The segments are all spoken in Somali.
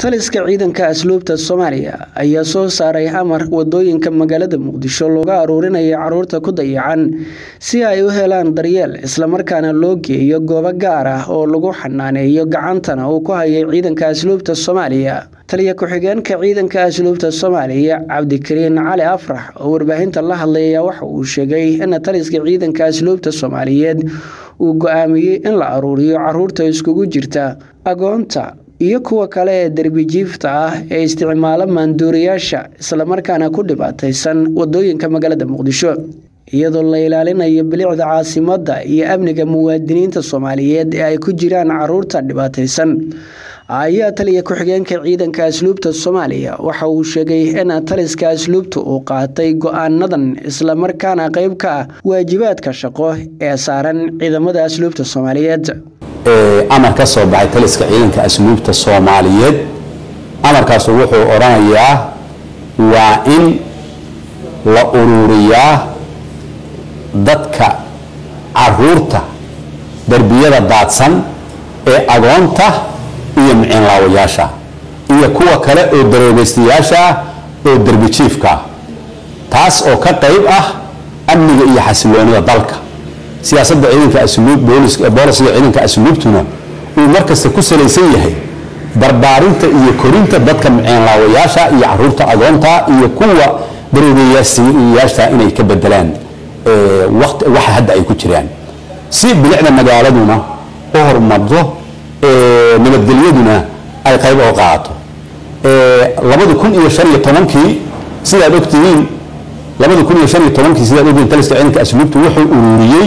taliska ciidanka asluubta soomaaliya ayaa soo saaray amar wadooyinka magaalada muqdisho looga aruurinayo caruurta ku dayacan si ay u helaan daryeel islamarkaana loo geeyo goobo gaar ah oo lagu xanaaneeyo gacantana uu ku hayay ciidanka asluubta soomaaliya taliya ku-xigeenka ciidanka asluubta soomaaliya cabdikariin cali afrax oo warbaahinta la hadlaya waxa uu sheegay in taliska ciidanka asluubta soomaaliyeed uu go-aamiyey in la aruuriyo caruurta iskugu jirta agoonta iyo kuwa kale ee derbijiifta ah ee isticmaalo maanduuriyaasha islamarkaana ku dhibaataysan wadooyinka magaalada muqdisho iyadoo la ilaalinayo bilicda caasimadda iyo amniga muwaadiniinta soomaaliyeed ee ay ku jiraan caruurta dhibaataysan ayaa taliya ku-xigeenka ciidanka asluubta soomaaliya waxa uu sheegay in taliska asluubta uu qaatay go-aanadan islamarkaana qeyb ka ah waajibaadka shaqo ee saaran ciidamada asluubta soomaaliyeed amar ka soo baxay taliska ciidanka asluubta soomaaliyeed amarkaasu wuxuu odhanayaa waa in la ururiyaa dadka caruurta derbiyada daadsan ee agoonta iyo miciinlaawayaasha iyo kuwa kale oo daroogaystayaasha ah oo derbijiifka taas oo ka qayb ah amniga iyo xasiloonida dalka siyaasadda ciidanka asluub boolisiga ciidanka asluubtuna uu markasta ku salaysan yahay barbaarinta iyo korinta dadka miceenlaawayaasha iyo caruurta agoonta iyo kuwa daroogayaasha inay ka bedelaan waxa hadda ay ku jiraan si bilicda magaaladuna u horumarto nabadgelyaduna ay qayb oo qaadato labadi kun iyo shan iyo tobankii sidaad ogtihiin labadi kun iyo shan iyo tobankii sidaad ogtihiin taliska ciidanka asluubtu wuxuu ururiyey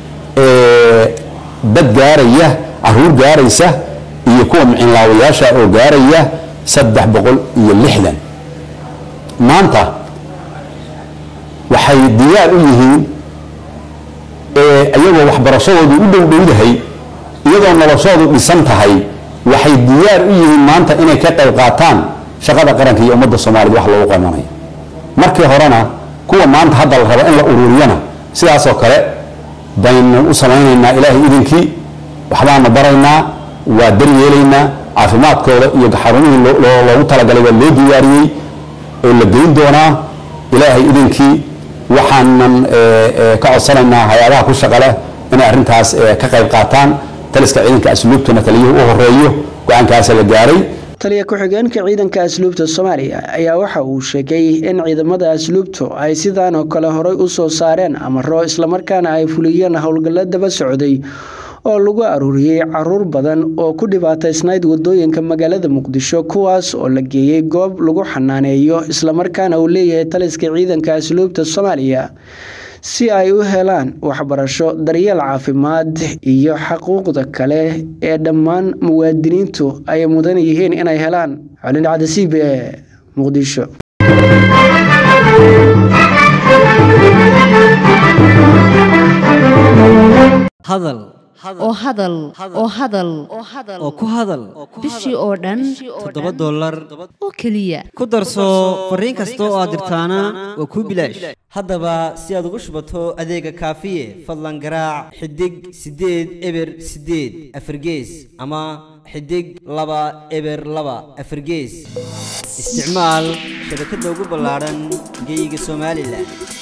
dad gaaraya caruur gaaraysa iyo kuwa miciinlaawayaasha oo gaaraya saddex boqol iyo lixdan maanta waxay diyaar u yihiin iyagoo waxbarashadoodu u dhowdhowdahay iyadoo noloshoodu dhisan tahay waxay diyaar u yihiin maanta inay ka qayb qaataan shaqada qaranka iyo ummadda soomaaliyed wax loogu qabanaya markii horena kuwa maanta hadda la rabo in la ururiyana sidaasoo kale baynu u samaynaynaa ilaahay idinkii waxbaanu baraynaa waa daryeelaynaa caafimaadkooda iyo xarumihii loogu talagalay waa loo diyaariyey oo la geyn doonaa ilaahay idinkii waxaanan ka codsanaynaa hay-adaha ku shaqa leh inay arrintaas ka qayb qaataan taliska ciidanka asluubtuna taliyuhu u horeeyo go-aankaasa la gaaray taliya ku-xigeenka ciidanka asluubta soomaaliya ayaa waxa uu sheegay in ciidamada asluubtu ay sidaan oo kale horey u soo saareen amaro islamarkaana ay fuliyeen howlgallo daba socday oo lagu aruuriyey caruur badan oo ku dhibaataysnayd wadooyinka magaalada muqdisho kuwaas oo la geeyey goob lagu xanaaneeyo islamarkaana uu leeyahay taliska ciidanka asluubta soomaaliya si ay u helaan waxbarasho daryeel caafimaad iyo xaquuqda kale ee dhammaan muwaadiniintu ay mudan yihiin inay helaan colin cadasiib ee muqdisho hadal oo hadal oo hadal oo ku hadal bishii oo dhan toddoba dollar oo keliya ku darso fariin kasta oo aad dirtaana waa kuu bilaash haddaba si aad ugu shubato adeega kaafiye fadlan garaac xidig siddeed eber siddeed afargees ama xidig laba eber laba afargees isticmaal shabakadda ugu ballaadhan geeyiga somalilan